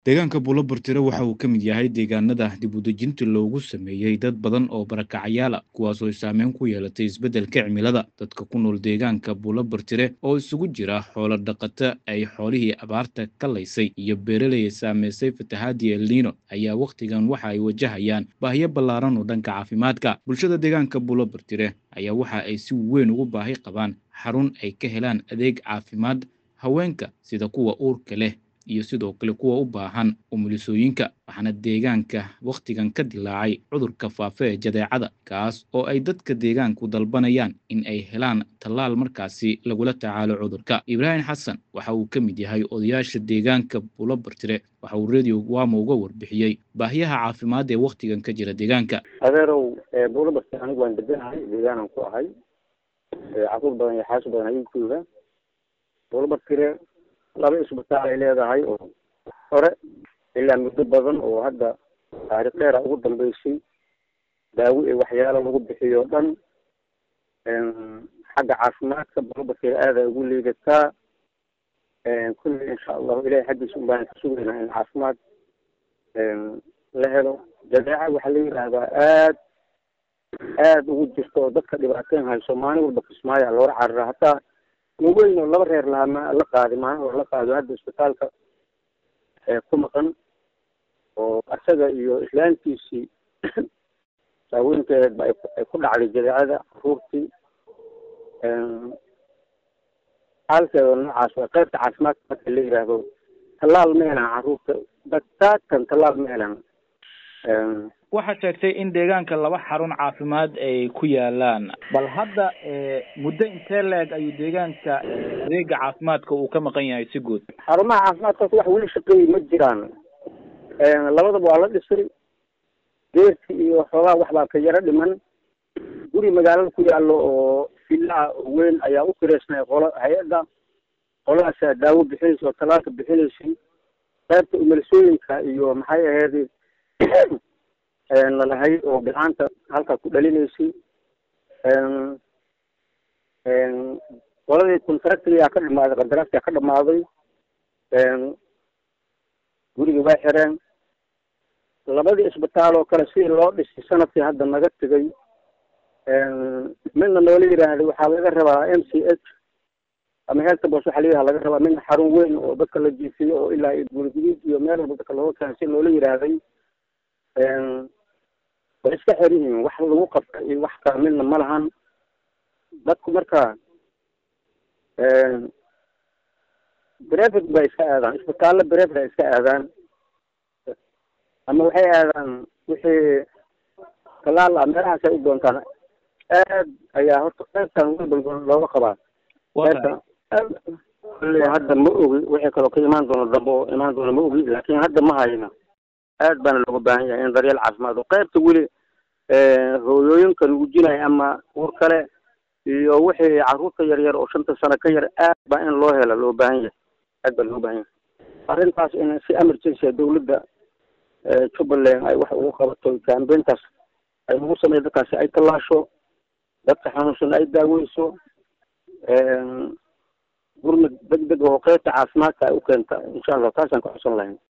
deegaanka buulobartire waxa uu ka mid yahay deegaanada dib u dejinta loogu sameeyey dad badan oo barakacayaal ah kuwaasoo saameyn ku yeelatay isbeddelka cimilada dadka ku nool deegaanka buulobartire oo isugu jira xoolo dhaqata ay xoolihii abaarta ka laysay iyo beeraley saameysay fatahaadii elniino ayaa wakhtigan waxa ay wajahayaan baahiyo ballaaran oo dhanka caafimaadka bulshada deegaanka buulobartire ayaa waxa ay si weyn ugu baahi qabaan xarun ay ka helaan adeeg caafimaad haweenka sida kuwa uurka leh iyo sidoo kale kuwa u baahan umulisooyinka waxaana deegaanka wakhtigan ka dilaacay cudurka faafa ee jadeecada kaas oo ay dadka deegaanku dalbanayaan in ay helaan tallaal markaasi lagula tacaalo cudurka ibraahim xasan waxa uu ka mid yahay odayaasha deegaanka buulobartire waxa uu radio wama uga warbixiyey baahiyaha caafimaad ee wakhtigan ka jira deegaanka adeerow buulobartire anigu waan deganahay deegaanan ku ahay caruur badan iyo xaaso badan ayuu jooga buulobartire laba isbitaal ay leedahay oo hore ilaa muddo badan oo hadda taariikh dheera ugu dambeysay daawo iyo waxyaalo lagu bixiyo dhan xagga caafimaadka buulobartire aada ugu liidataa kulli insha allahu ilahay xaggiisa un baan ka sugaynaa in caafimaad la helo jadeeca waxaa la yidhaahdaa aad aada ugu jirto oo dadka dhibaateyn hayso maalin walba kismaayo loola carara hataa weyn oo laba reer lahaa ma la qaadi maalin oo la qaado hadda isbitaalka ku maqan oo isaga iyo islaantiisii saaweynteedba ay ku dhacday jadeecada caruurtii xaalkeeda noocaas waa qaybta caafimaadka marka la yidhaahdo tallaal ma helaan caruurta dataatan tallaal ma helaan waxaad sheegtay in deegaanka laba xarun caafimaad ay ku yaalaan bal hadda muddo intee leeg ayuu deegaanka adeega caafimaadka uu ka maqan yahay si guud xarumaha caafimaadkaas wax weli shaqeeyey ma jiraan labadaba waa la dhisay geerti iyo xoogaa waxbaa ka yaro dhiman guri magaalada ku yaallo oo fillaha weyn ayaa u kireysnay qolo hay-adda qolahaasaa daawo bixinaysa oo talaalka bixinaysay qaybta umelisooyinka iyo maxay ahayd lalahayd oo bilcaanta halkaa ku dhalinaysay qoladii contractigaa ka dhamaaday qandaraaska ka dhamaaday gurigii way xireen labadii isbitaal oo kale sidii loo dhisay sanadkii hadda naga tegay midna noola yidhaahday waxaa laga rabaa m c h ama health bos waxaa layihaha laga rabaa midna xarun weyn oo dadka la jiifiyo oo ilaa iyo guulguduud iyo meel walba dadka looga keenay si loola yidhaahday way iska xer yihiin wax lagu qabta iyo wax kala midna ma lahan dadku marka brevet bay iska aadaan isbitaallo brevet ay iska aadaan ama waxay aadaan wixii talaal ah meelahaas ay u doontaan aad ayaa horta qaybtan walbalba looga qabaa qaybtan kolley hadda ma ogi wixii kaloo ka imaan doono dambe oo imaan doono ma ogi laakin hadda ma hayna aad baana looga baahan yahay in daryeel caafimaad oo qaybta weli hooyooyinka nuujinaya ama uur kale iyo wixii caruurta yar yar oo shanta sano ka yar aad baa in loo hela loo baahan yahay aad baa loo baahan yahay arrintaas in si emergency dawladda jubbaland ay wax ugu qabato kambeyntaas ay ugu sameeya dadkaasi ay tallaasho dadka xanuunsan ay daaweyso gurmad deg deg oo qaybta caafimaadka ay u keenta insha allah taasaan ka codsan lahayn